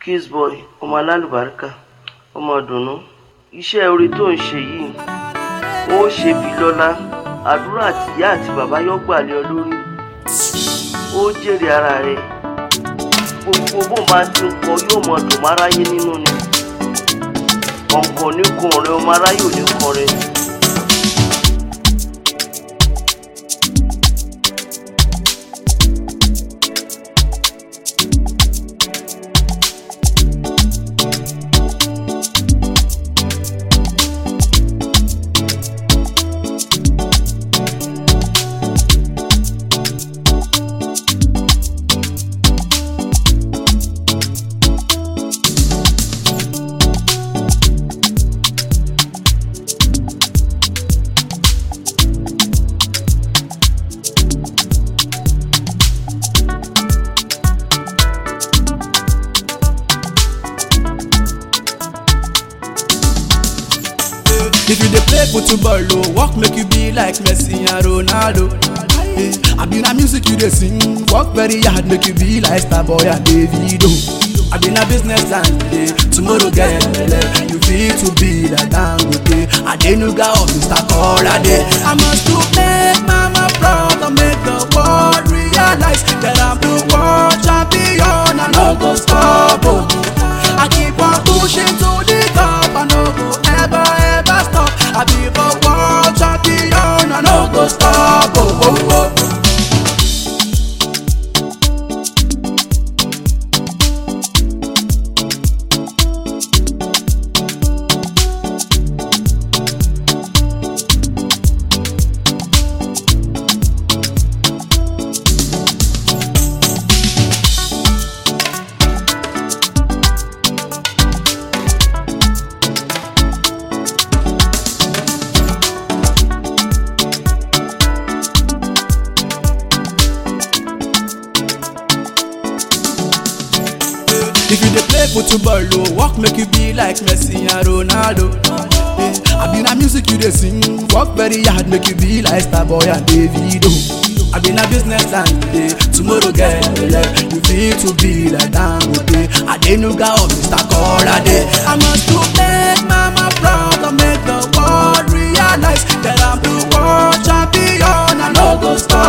Kissboy ọmọ alálùbáríkà ọmọ ìdùnnú iṣẹ́ orí tó ń ṣe yìí wọ́n ó ṣe bí lọ́lá àdúrà àti ìyá àti bàbá yóò gbà lé ọ lórí ó jèrè ara rẹ gbogbo bó máa ti ń kọ yóò mọ dùn máráyé nínú ni kọ̀ǹkọ̀ ní kun ọ̀rẹ́ ọmọ aráyé ò ní kọrin. If you dey play football, oh, work make you be like Messi and Ronaldo. Eh, I be na music you dey sing, work very hard make you be like Starboy and Davido. I be na business line today, tomorrow get belle. You fit to be like Dangote, Adenuga or Mr. Kolade. I must to make mama proud and make the world realize that I'm the world champion. I no go stop. Oh. I keep on pushing to the top. I no go ever ever stop. I be the world champion. I no go stop. Oh, oh, oh. If you dey play football, oh, work make you be like Messi and Ronaldo. Eh, I be na music you dey sing, work very hard make you be like Starboy and Davido. I be na business line today, tomorrow get belle. You fit to be like Dangote, Adenuga or Mr. Kolade. I must to make mama proud and make the world realize that I'm the world champion. I no go stop.